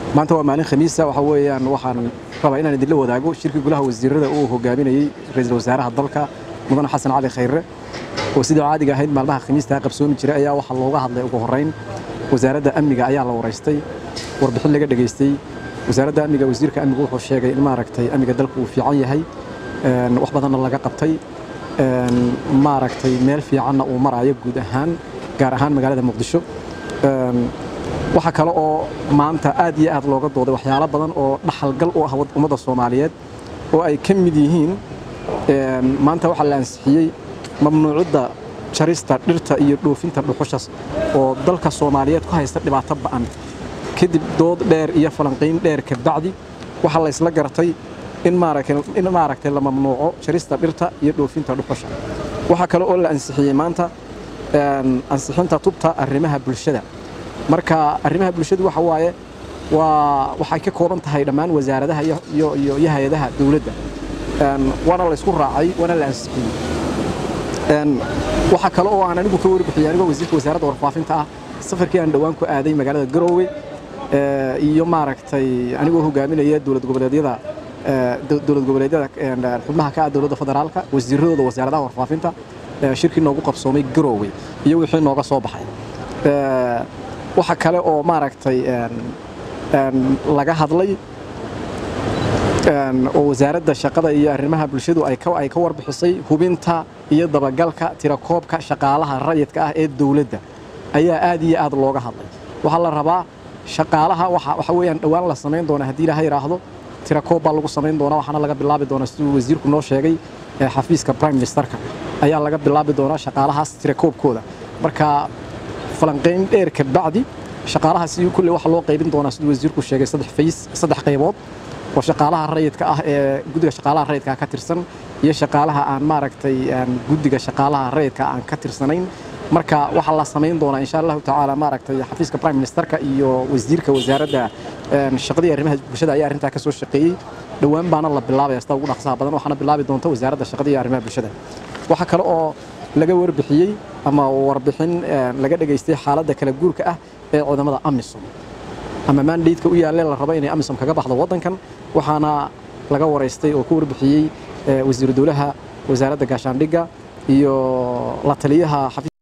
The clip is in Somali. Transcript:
maanta waa maalin khamiisa waxa weeyaan waxaan rabaa inaan idinla wadaago shirkii golaha wasiirada uu hogaaminayey ra-iisul wasaaraha dalka mudane xasan cali khayre oo sidii caadiga ahayd maalmaha khamiistaa qabsoomi jiray ayaa waxaa looga hadlay ugu horrayn wasaaradda amniga ayaa la waraystay warbixin laga dhegaystay wasaaradda amniga wasiirka amnigu wuxuu sheegay in maaragtay amniga dalku uu fiican yahay wax badanna laga qabtay maaragtay meel fiicanna uu marayo guud ahaan gaar ahaan magaalada muqdisho waxaa kale oo maanta aad iyo aad looga dooday waxyaalo badan oo dhaxalgal u ah ummadda soomaaliyeed oo ay ka mid yihiin maanta waxaa la ansixiyey mamnuucidda jarista dhirta iyo dhoofinta dhuxushas oo dalka soomaaliyeed ku haysta dhibaato ba'an kadib dood dheer iyo falanqiyn dheer kabacdi waxaa la isla gartay in maaragtay la mamnuuco jarista dhirta iyo dhoofinta dhuxusha waxaa kale oo la ansixiyey maanta ansixinta tubta arrimaha bulshada marka arrimaha bulshadu waxa waaye waa waxay ka kooban tahay dhammaan wasaaradaha iyo hay-adaha dowladda waana la isku raacay waana la ansixiyey waxaa kale oo aan anigu ka warbixiyey anigoo wasiirka wasaaradda warfaafinta ah safarkii aan dhowaan ku aaday magaalada garoowe iyo maaragtay anigoo hogaaminaya dowlad goboleedyada dowlad goboleedyada xubnaha ka ah dowladda federaalka wasiiradooda wasaaradaha warfaafinta shirkii noogu qabsoomay garoowe iyo wixii nooga soo baxay waxa kale oo maaragtay laga hadlay oo wasaaradda shaqada iyo arrimaha bulshadu ay ka warbixisay hubinta iyo dabagalka tirakoobka shaqaalaha rayidka ah ee dowladda ayaa aad iyo aad looga hadlay waxaa la rabaa shaqaalaha waxa weeyaan dhowaan la samayn doona haddii ilaha yidhaahdo tirakoob baa lagu samayn doonaa waxaana laga bilaabi doonaa siduu wasiirku noo sheegay xafiiska prime ministerka ayaa laga bilaabi doonaa shaqaalahaas tirakoobkooda marka falanqayn dheer kabacdi shaqaalahaasi kulle waxaa loo qaybin doonaa siduu wasiirku sheegay saddex fays saddex qaybood oo shaqaalaha rayidka ah ee guddiga shaqaalaha rayidka ka tirsan iyo shaqaalaha aan maaragtay guddiga shaqaalaha rayidka aan ka tirsanayn marka waxaa la samayn doonaa insha allahu tacaala maaragtay xafiiska prime ministerka iyo wasiirka wasaaradda shaqadii arrimaha bulshada ayaa arrintaa ka soo shaqeeyey dhowaan baana la bilaabaya sida ugu dhaqsaha badan waxaana bilaabi doonta wasaaradda shaqadii arrimaha bulshada waxaa kale oo laga warbixiyey ama warbixin laga dhegaystay xaaladda kala guurka ah ee ciidamada amisom ama maandaydka u yaalle la rabo inay amisom kaga baxdo waddankan waxaana laga waraystay oo ka warbixiyey wasiiru dowlaha wasaaradda gaashaandhigga iyo la taliyaha